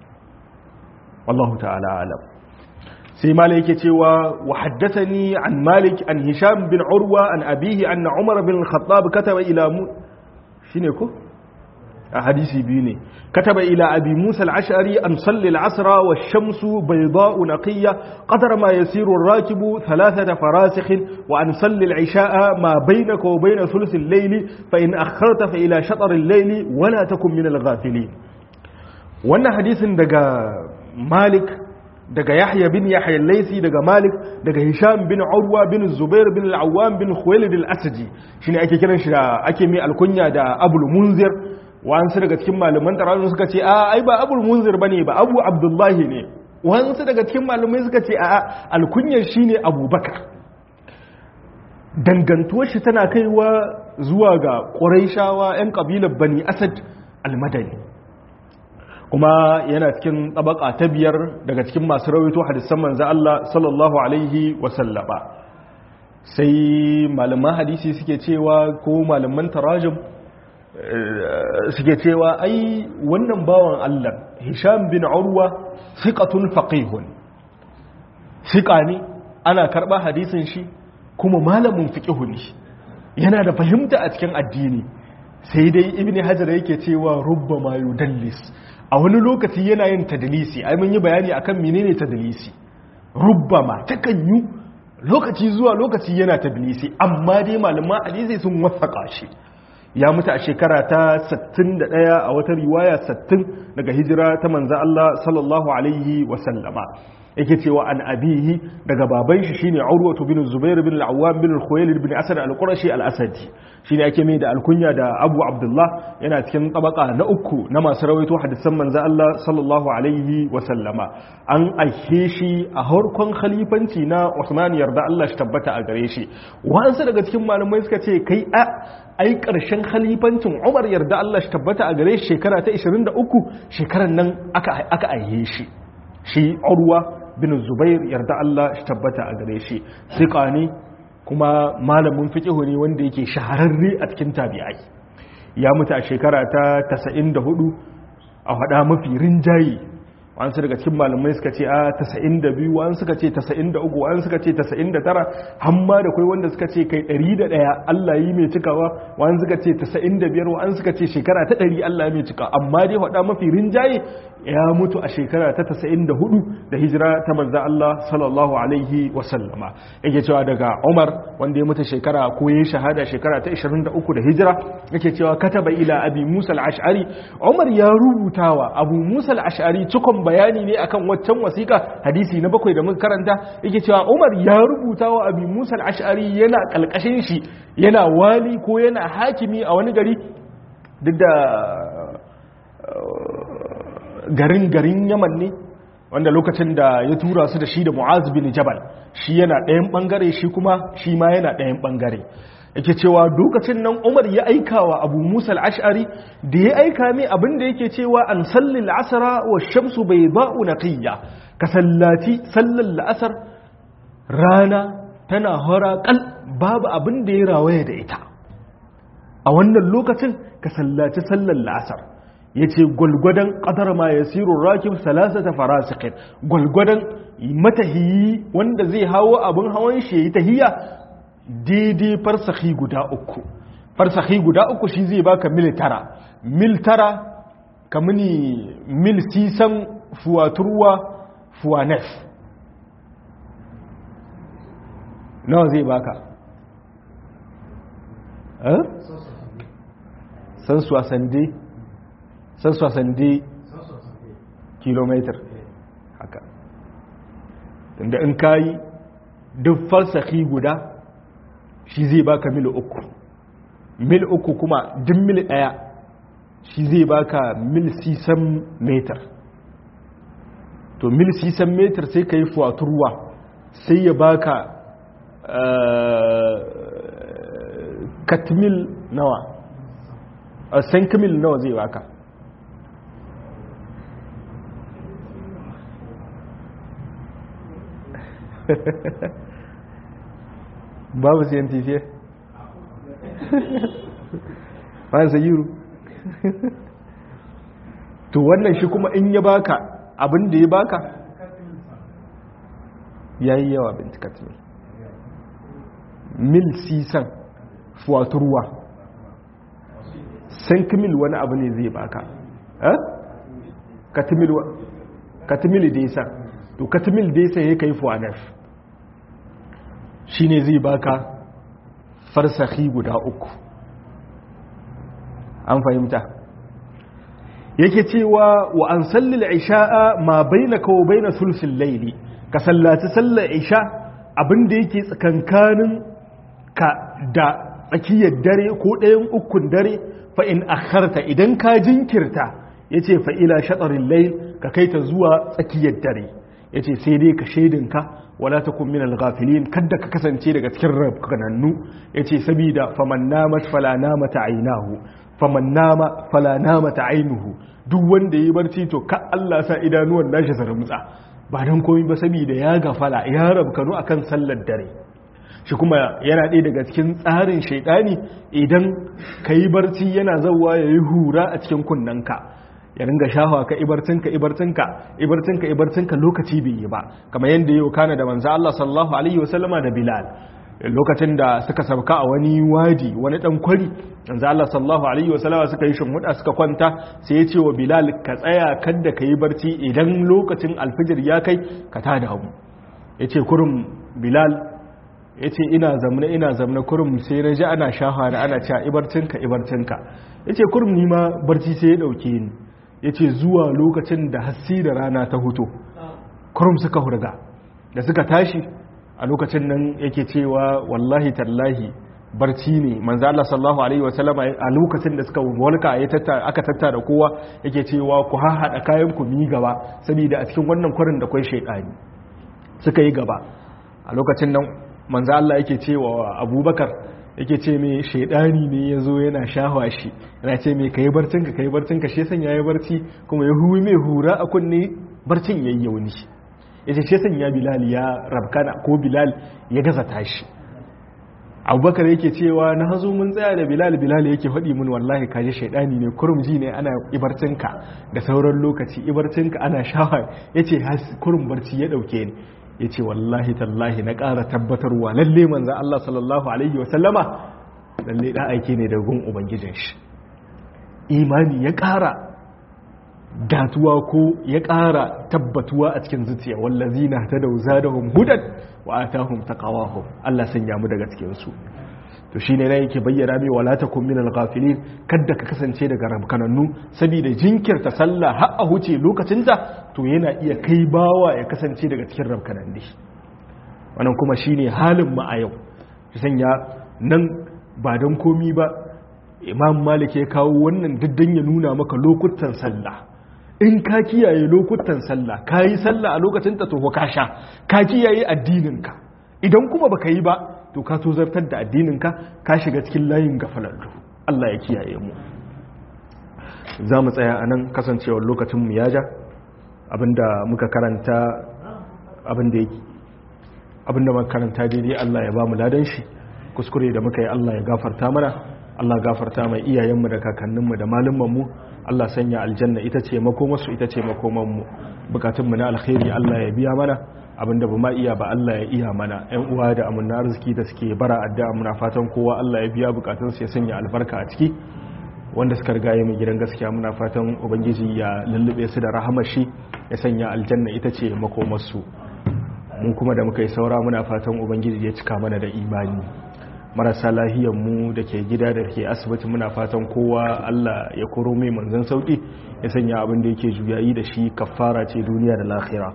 wallahu ta'ala alam sai malik yake cewa wa haddathani an malik an hisham bin urwa an abihi anna umar bin al-khattab kataba ila mu shine ko a hadisi biyu ne kataba ila abi musa al-ash'ari an salli al-asra wa ash-shamsu bayda'u naqiyya qadra ma yasiru ar-rakibu thalathata farasikh wa an salli al-isha'a ma baynaka wa bayna thuluth al-layl fa in akharta fa ila shatr al-layl wa la takun min al-ghafilin wannan hadisin daga malik daga Yahya bin Yahya al-Laysi daga Malik daga Hisham bin Urwa bin Zubair bin al-Awwam bin Khuwailid al-Asadi shine ake kiran shi da ake mai alkunya da Abul Munzir wasu daga cikin malaman tarawih suka ce a ai ba Abul Munzir bane ba Abu Abdullahi ne wasu daga cikin malamai suka ce a alkunyar shine Abubakar dangantuwar shi tana kaiwa zuwa ga Qurayshawa ƴan kabilar Bani Asad al-Madani kuma yana cikin tabaka ta biyar daga cikin masu rawaito hadisan manzo Allah sallallahu alaihi wasallama sai malaman hadisi suke cewa ko malaman tarajum suke cewa ai wannan bawan Allah Hisham bin Urwa thiqatun faqihun thiqa ne ana karba hadisin shi kuma malamin fiqhu ne yana da fahimta a cikin addini sai dai ibni hajar yake cewa rubbama yudallis a wani lokaci yana yin tadalisi ai mun yi bayani akan menene tadalisi rubbama takan yi lokaci zuwa lokaci yana tadalisi amma dai malaman hadisi sun wasaka shi ya mutu a shekara ta 61 a wata riwaya 60 daga hijira ta manzo Allah sallallahu alaihi wa sallama yake cewa an abihi daga baban shi shine urwatu bin zubair bin al-awwam bin al-khuwailid bin asad al-qurashi al-asadi shine ake mai da alkunya da abu abdullah yana cikin tabaka na uku na masu rawaito hadisan manzo Allah sallallahu alaihi wa sallama an aike shi a harkon khalifanci na Usman yarda Allah shi tabbata a gare shi wasu daga cikin malamai suka ce kai a ai karshen khalifancin Umar yarda Allah shi tabbata a gare shi shekara ta 23 shekaran nan aka aka aihe shi shi Urwa bin Zubair yarda Allah shi tabbata a gare shi siqa ne kuma malamin fiqihu ne wanda yake shahararre a cikin tabi'ai ya mutu a shekara ta 94 a hada mafi rinjaye wani daga cikin malamai suka ce a 92 wani suka ce 93 wani suka ce 99 hamma da kai wanda suka ce kai 101 Allah yi mai cikawa wani suka ce 95 wani suka ce shekara ta 100 Allah yi mai cikawa amma dai hada mafi rinjaye ya mutu a shekara ta 94 da hijira ta manzan Allah sallallahu alaihi wasallama yake cewa daga Umar wanda ya mutu shekara ko ya shahada shekara ta 23 da hijira yake cewa kataba ila abi Musa al-Ash'ari Umar ya rubutawa Abu Musa al-Ash'ari cikon bayani ne akan waccan wasiƙa hadisi na bakwai da muka karanta yake cewa Umar ya rubutawa abi Musa al-Ash'ari yana kalkashin shi yana wali ko yana hakimi a wani gari duk da garin garin yaman ne wanda lokacin da ya tura su da shi da mu'az bin jabal shi yana ɗayan ɓangare shi kuma shi ma yana ɗayan ɓangare yake cewa lokacin nan umar ya aika wa abu musa al'ashari da ya aika mai abin da yake cewa an salli la'asara wa shamsu bai ba'u na kiyya ka sallaci sallar la'asar rana tana hora kal babu abin da ya rawaye da ita a wannan lokacin ka sallaci sallar la'asar ya ce gwalgwadon ƙadar ma ya siro rakim salasata farasikin gwalgwadon matahiyi wanda zai hawo abin hawan shi ya yi tahiya daidai farsahi guda uku farsahi guda uku shi zai baka mil tara mil tara kamuni mil sisan fuwaturwa fuwanef nawa zai baka eh? san su a sande san sosande kilometer haka inda in kayi duk falsafi guda shi zai baka mil uku mil uku kuma duk mil daya shi zai baka mil sisan meter to mil sisan meter sai ka yi fuwaturwa sai ya baka katmil nawa a sankimil nawa zai baka babu scientific bayan sayiru to wannan shi kuma in ya baka abin da ya baka ya yi yawa bintikat mil mil sisan fuwaturwa sankimil wani abu ne zai baka katimil da ya sa to katimil da ya sa ya kai fuwanaf shi ne zai baka farsahi guda uku an fahimta yake cewa wa an sallil isha'a ma baina kawo baina sulsin laili ka sallaci sallar isha abinda yake tsakankanin ka da tsakiyar dare ko ɗayan ukun dare fa'in akharta idan ka jinkirta ya ce fa'ila shaɗarin lail ka kai ta zuwa tsakiyar dare ya ce sai dai ka shaidinka wala ta kun minal gafilin kadda ka kasance daga cikin rabkanannu ya ce sabida faman namat fala namata ainihu faman nama fala namata ainihu duk wanda ya barci to ka Allah sa idanuwan nashi zarmutsa ba don komi ba sabida ya gafala ya rabkanu akan sallar dare shi kuma yana ɗaya daga cikin tsarin shaidani idan ka yi barci yana zauwa ya yi hura a cikin kunnanka ya ringa shahawa ka ibarcinka ibarcinka ibarcinka ibarcinka lokaci bai yi ba kamar yadda yau kana da manzo Allah sallallahu alaihi wasallama da Bilal lokacin da suka sauka a wani wadi wani dan kwari manzo Allah sallallahu alaihi wasallama suka yi shimhuda suka kwanta sai ya ce wa Bilal ka tsaya kada ka yi barci idan lokacin alfijir ya kai ka tada mu yace kurum Bilal yace ina zamna ina zamna kurum sai na ji ana shahawa da ana cewa ibarcinka ibarcinka yace kurum ni ma barci sai ya dauke ni ya ce zuwa lokacin da hassi da rana ta huto kurum suka hurga da suka tashi a lokacin nan yake cewa wallahi tallahi barci ne manzo Allah sallallahu alaihi wasallama a lokacin da suka walka ya tattara aka tattara kowa yake cewa ku hahada kayan ku mi gaba saboda a cikin wannan kwarin da kai shaydani suka yi gaba a lokacin nan manzo Allah yake cewa Abubakar yake ce mai shaidani ne ya zo yana shahwa shi yana ce mai ka yi barcinka ka yi barcinka shi san ya yi barci kuma ya huwi mai hura a kunne barcin ya yi yauni ya ce shi san ya bilal ya rabkana ko bilal ya gaza tashi abubakar yake cewa na hazo mun tsaya da bilal bilal yake faɗi mun wallahi kaji shaidani ne kurumji ne ana ibarcinka da sauran lokaci ibarcinka ana shahwa ya ce kurum barci ya ɗauke ni ya ce wallahi tallahi na ƙara tabbatarwa lalle manzan Allah sallallahu Alaihi wasallama lalle ɗan aiki ne da gun Ubangijin shi imani ya ƙara datuwa ko ya ƙara tabbatuwa a cikin zuciya wallazi na ta da wuza da hudan wa a ta hum taƙawahum Allah sanya mu daga cikinsu to shine na yake bayyana mai wala takum min al-ghafilin kadda ka kasance daga rabkanannu saboda jinkirta sallah har a huce lokacinta to yana iya kai bawa ya kasance daga cikin rabkananni wannan kuma shine halin mu a yau sanya nan ba don komi ba imam malik ya kawo wannan diddan ya nuna maka lokutan sallah in ka kiyaye lokutan sallah ka yi sallah a lokacinta to ka sha ka kiyaye addininka idan kuma baka yi ba to ka so zartar da addininka ka shiga cikin layin gafalallu Allah ya kiyaye mu za mu tsaya a nan kasancewar lokacinmu ya ja abinda muka karanta abinda yake abinda muka karanta daidai Allah ya ba mu ladan shi kuskure da muka yi Allah ya gafarta mana Allah gafarta mai iyayenmu da kakanninmu da malumanmu Allah sanya aljanna ita ce makomarsu ita ce makomanmu bukatunmu na alkhairi Allah ya biya mana abinda ba ma iya ba Allah ya iya mana ƴan uwa da amunna arziki da suke bara addu'a muna fatan kowa Allah ya biya bukatunsu ya sanya albarka a ciki wanda suka riga ya mai gidan gaskiya muna fatan ubangiji ya lullube su da rahamar shi ya sanya aljanna ita ce makomarsu mu kuma da muka yi saura muna fatan ubangiji ya cika mana da imani marasa lahiyar mu da ke gida da ke asibiti muna fatan kowa Allah ya koro mai manzon sauki ya sanya abin da yake juyayi da shi kafara ce duniya da lahira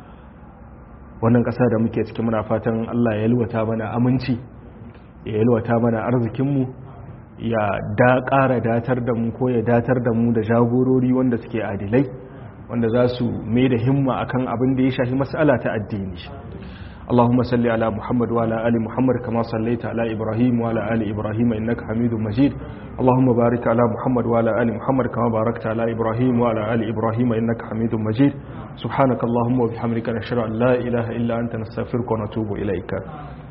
wannan ƙasa da muke ciki muna fatan Allah ya yalwata mana aminci ya yalwata mana arzikinmu ya da ƙara datar da mu ko ya datar da mu da jagorori wanda suke adilai wanda za su mai da himma akan abin da ya shafi mas'ala ta addini اللهم صل على محمد وعلى آل محمد كما صليت على إبراهيم وعلى آل إبراهيم إنك حميد مجيد اللهم بارك على محمد وعلى آل محمد كما باركت على إبراهيم وعلى آل إبراهيم إنك حميد مجيد سبحانك اللهم وبحمدك نشهد أن لا إله إلا أنت نستغفرك ونتوب إليك